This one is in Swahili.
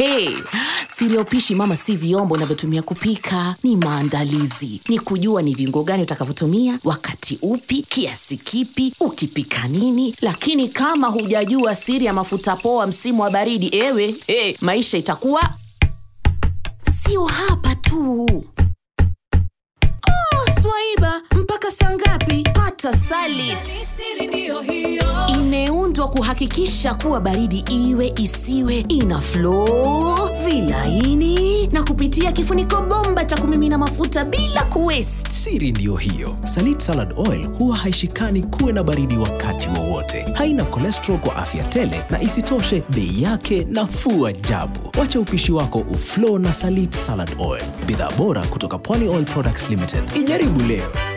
Hey, siri ya upishi mama si vyombo unavyotumia kupika, ni maandalizi, ni kujua ni viungo gani utakavyotumia wakati upi, kiasi kipi, ukipika nini. Lakini kama hujajua siri ya mafuta poa msimu wa baridi, ewe hey, maisha itakuwa sio hapa tu. Oh, Swaiba, mpaka saa ngapi? Pata Salit imeundwa kuhakikisha kuwa baridi iwe isiwe ina flow vilaini na kupitia kifuniko bomba cha kumimina mafuta bila kuwaste. Siri ndiyo hiyo. Salit Salad Oil huwa haishikani kuwe na baridi wakati wowote, haina cholesterol kwa afya tele, na isitoshe bei yake nafuu ajabu. Wacha upishi wako uflow na Salit Salad Oil, bidhaa bora kutoka Pwani Oil Products Limited. Ijaribu leo.